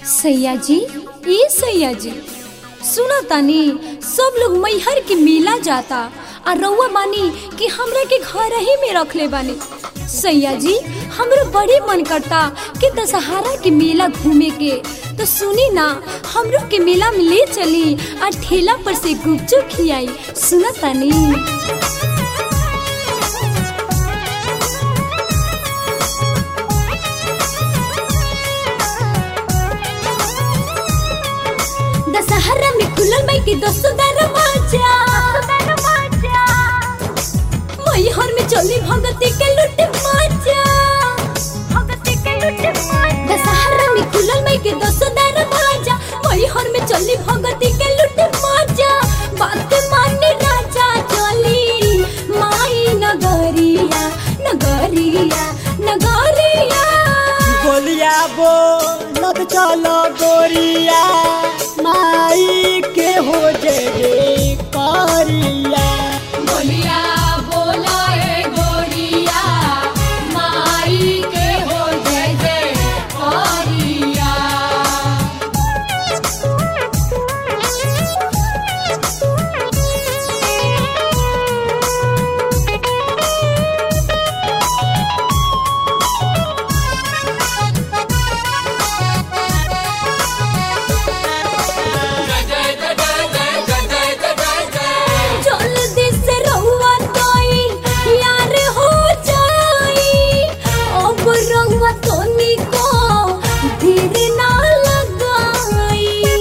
सैया जी ए सैया जी सुना तानी सब लोग मैहर के मेला जाता आ रउआ बानी कि हमरा के घर ही में रखले बानी सैया जी हमरो बड़ी मन करता कि दशहरा के मेला घूमे के तो सुनी ना हमरो के मेला में ले चली आ ठेला पर से गुपचुप खियाई सुना तानी दशहरा में खुलल बाई के दसो दरवाजा मैहर में चली भगती के लुट माजा दशहरा में खुलल बाई के दसो दरवाजा मैहर में चली भगती के लुट माजा बात माने राजा चली माई नगरिया नगरिया नगरिया गोलिया बोलब चलो गोरिया माई के हो जे करिया बोलिया बोला ए गोरिया माई के हो जय जय गोरिया जल्दी से रहुआ तोई यार हो जाई अब रहुआ तोनी को धीर ना लगाई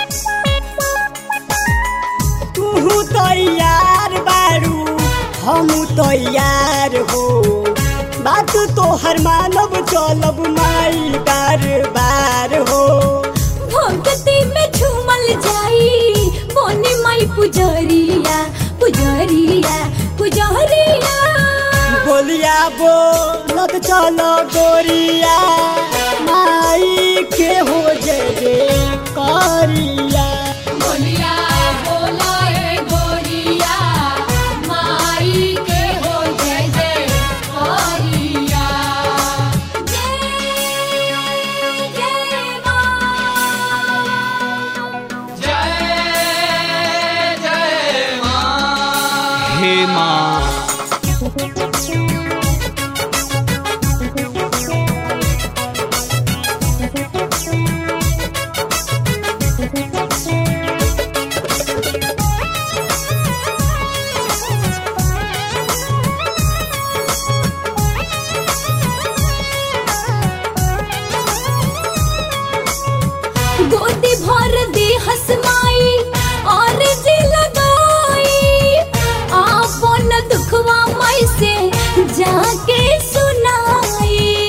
तू तैयार बारू हम तैयार हो बात तो हर मानव चलब माई बार बार हो भक्ति में झूमल जाई बोनी माई पुजरिया पुजरिया पुजरिया गोलिया बोलब चलो गोरिया माई के हो जे करिया बोलिया बोला ए गोरिया माई के हो जय जय गोरिया जय जय मां हे माँ गोदी भर दे हसमाई और जी लगाई आपन दुखवा माई से जाके सुनाई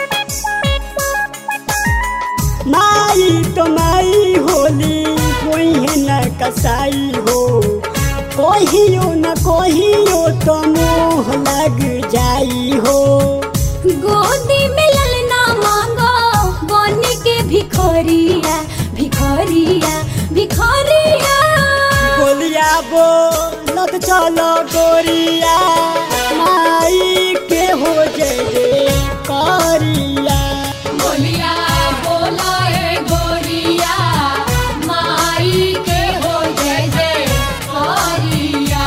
माई तो माई होली कोई है न कसाई हो कहियो न कहियो तो मोह लग जाई हो गोदी में ललना मांगो बन के भिखोरिया भिखोरिया भिखोरिया गोलिया बोलत चलो गोरिया माई के हो जे करिया बोलिया बोला ए गोरिया माई के हो जय जय गोरिया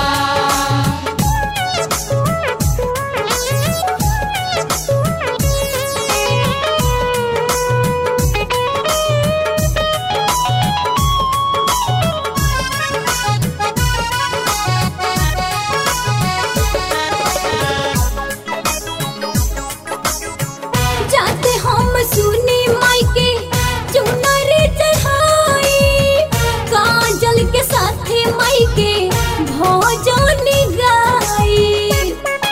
जाते हम सुनी माई के चुनर चढ़ाई काजल के साथे माई के भोजन गाई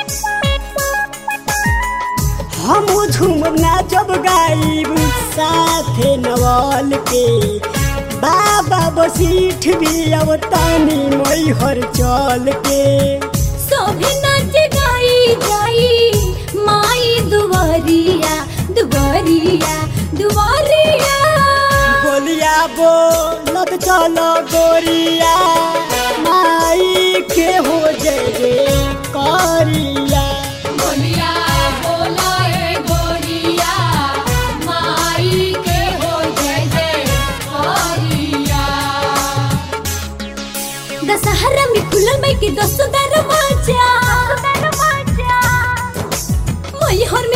हम झूमब नाचब गाइब साथे नवाल के बाबा बसीठ भी अब तानी मैहर चल के सभी नाच गाई जाई माई दुआरिया दुआरिया दुआरिया गोलिया बोलत चलो गोरिया माई के हो जे करिया बोलिया बोला ए गोरिया माई के हो जय जय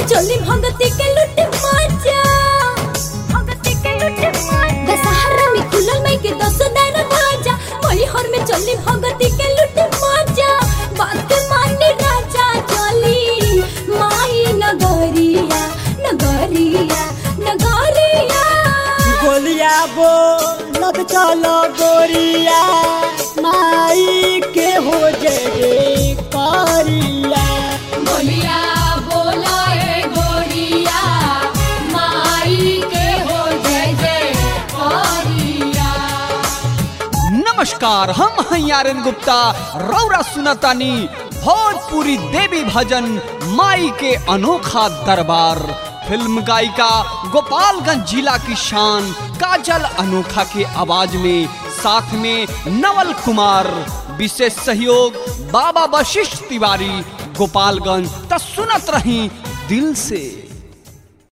चली भगती के लुट मजा दशहरा में खुलल मई के दस दाना बाजा मैहर में चली भगती के लुट मजा बात मानी राजा चली माई नगरिया नगरिया नगरिया बोलिया बोलत चलो गोरिया माई के हो जय करिया बोलिया बोला ए गोरिया माई के हो जय जय करिया नमस्कार हम हैं आर्यन गुप्ता रौरा सुनतानी भोजपुरी देवी भजन माई के अनोखा दरबार फिल्म गायिका गोपालगंज जिला की शान काजल अनोखा के आवाज में साथ में नवल कुमार विशेष सहयोग बाबा वशिष्ठ तिवारी गोपालगंज त सुनत रही दिल से